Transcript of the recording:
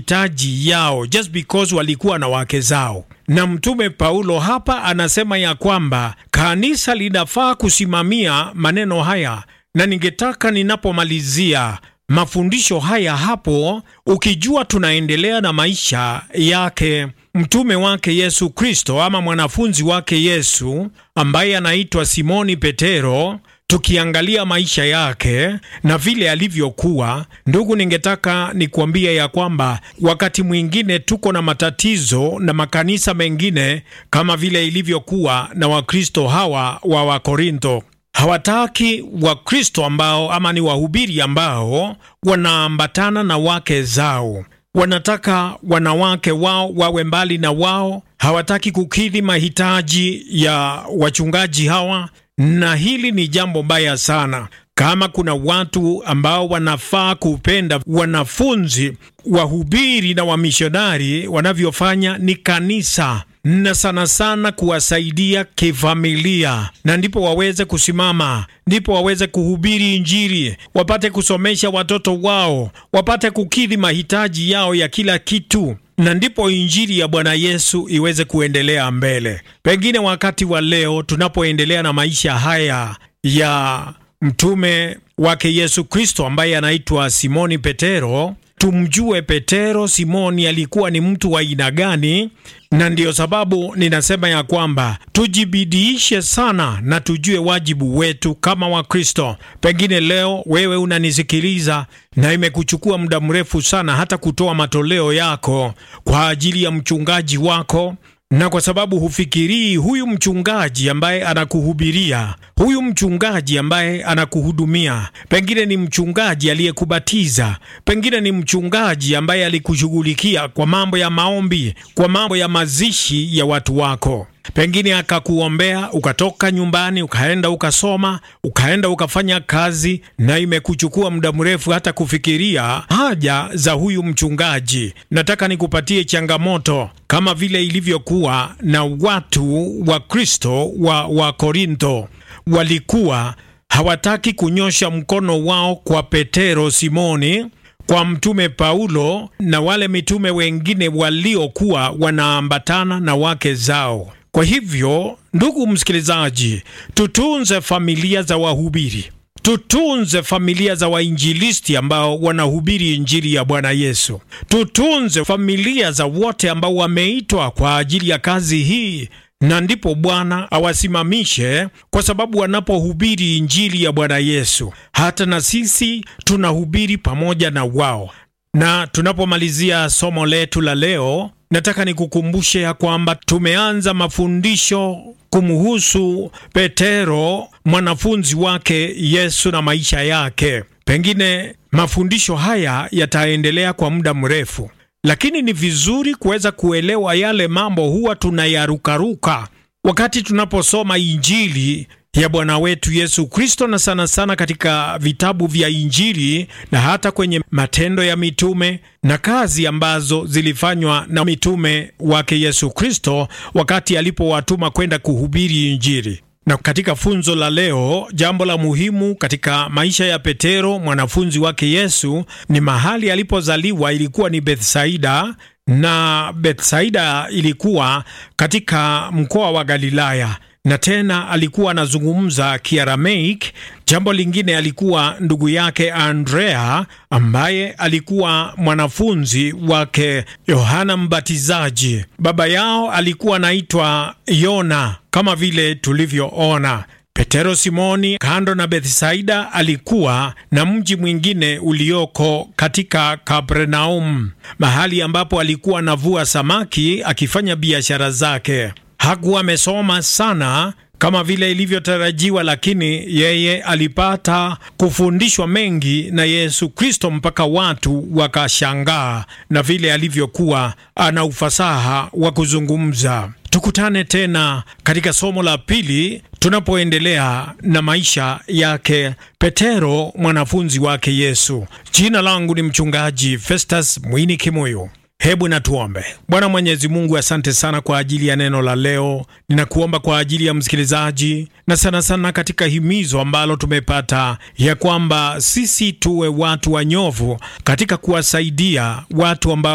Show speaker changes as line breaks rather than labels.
mahitaji yao just because walikuwa na wake zao. Na mtume Paulo hapa anasema ya kwamba kanisa linafaa kusimamia maneno haya, na ningetaka ninapomalizia mafundisho haya hapo, ukijua tunaendelea na maisha yake mtume wake Yesu Kristo ama mwanafunzi wake Yesu ambaye anaitwa Simoni Petero, tukiangalia maisha yake na vile alivyokuwa, ndugu, ningetaka nikuambia ya kwamba wakati mwingine tuko na matatizo na makanisa mengine kama vile ilivyokuwa na Wakristo hawa wa Wakorintho hawataki Wakristo ambao ama ni wahubiri ambao wanaambatana na wake zao. Wanataka wanawake wao wawe mbali na wao, hawataki kukidhi mahitaji ya wachungaji hawa, na hili ni jambo baya sana. Kama kuna watu ambao wanafaa kupenda wanafunzi, wahubiri na wamishonari wanavyofanya ni kanisa na sana sana kuwasaidia kifamilia, na ndipo waweze kusimama, ndipo waweze kuhubiri Injili, wapate kusomesha watoto wao, wapate kukidhi mahitaji yao ya kila kitu, na ndipo Injili ya Bwana Yesu iweze kuendelea mbele. Pengine wakati wa leo tunapoendelea na maisha haya ya mtume wake Yesu Kristo ambaye anaitwa Simoni Petero, tumjue Petero Simoni alikuwa ni mtu wa aina gani, na ndiyo sababu ninasema ya kwamba tujibidiishe sana na tujue wajibu wetu kama Wakristo. Pengine leo wewe unanisikiliza na imekuchukua muda mrefu sana hata kutoa matoleo yako kwa ajili ya mchungaji wako na kwa sababu hufikirii huyu mchungaji ambaye anakuhubiria, huyu mchungaji ambaye anakuhudumia, pengine ni mchungaji aliyekubatiza, pengine ni mchungaji ambaye alikushughulikia kwa mambo ya maombi, kwa mambo ya mazishi ya watu wako pengine akakuombea ukatoka nyumbani ukaenda ukasoma ukaenda ukafanya kazi, na imekuchukua muda mrefu hata kufikiria haja za huyu mchungaji. Nataka nikupatie changamoto kama vile ilivyokuwa na watu wa Kristo wa, wa Korintho. Walikuwa hawataki kunyosha mkono wao kwa Petero Simoni, kwa mtume Paulo na wale mitume wengine waliokuwa wanaambatana na wake zao. Kwa hivyo, ndugu msikilizaji, tutunze familia za wahubiri, tutunze familia za wainjilisti ambao wanahubiri injili ya Bwana Yesu, tutunze familia za wote ambao wameitwa kwa ajili ya kazi hii, na ndipo Bwana awasimamishe, kwa sababu wanapohubiri injili ya Bwana Yesu, hata na sisi tunahubiri pamoja na wao. Na tunapomalizia somo letu la leo nataka nikukumbushe ya kwamba tumeanza mafundisho kumhusu Petero, mwanafunzi wake Yesu na maisha yake. Pengine mafundisho haya yataendelea kwa muda mrefu, lakini ni vizuri kuweza kuelewa yale mambo huwa tunayarukaruka wakati tunaposoma Injili ya Bwana wetu Yesu Kristo, na sana sana katika vitabu vya Injili na hata kwenye Matendo ya Mitume na kazi ambazo zilifanywa na mitume wake Yesu Kristo wakati alipowatuma kwenda kuhubiri Injili. Na katika funzo la leo, jambo la muhimu katika maisha ya Petero mwanafunzi wake Yesu ni mahali alipozaliwa, ilikuwa ni Bethsaida na Bethsaida ilikuwa katika mkoa wa Galilaya na tena alikuwa anazungumza Kiaramaik. Jambo lingine, alikuwa ndugu yake Andrea ambaye alikuwa mwanafunzi wake Yohana Mbatizaji. Baba yao alikuwa anaitwa Yona kama vile tulivyoona. Petero Simoni, kando na Bethsaida, alikuwa na mji mwingine ulioko katika Kapernaum, mahali ambapo alikuwa anavua samaki akifanya biashara zake. Hakuwa amesoma sana kama vile ilivyotarajiwa, lakini yeye alipata kufundishwa mengi na Yesu Kristo mpaka watu wakashangaa na vile alivyokuwa ana ufasaha wa kuzungumza. Tukutane tena katika somo la pili tunapoendelea na maisha yake Petero, mwanafunzi wake Yesu. Jina langu ni mchungaji Festus Mwini Kimoyo. Hebu na tuombe. Bwana Mwenyezi Mungu, asante sana kwa ajili ya neno la leo. Ninakuomba kwa ajili ya msikilizaji na sana sana katika himizo ambalo tumepata ya kwamba sisi tuwe watu wanyovu katika kuwasaidia watu ambao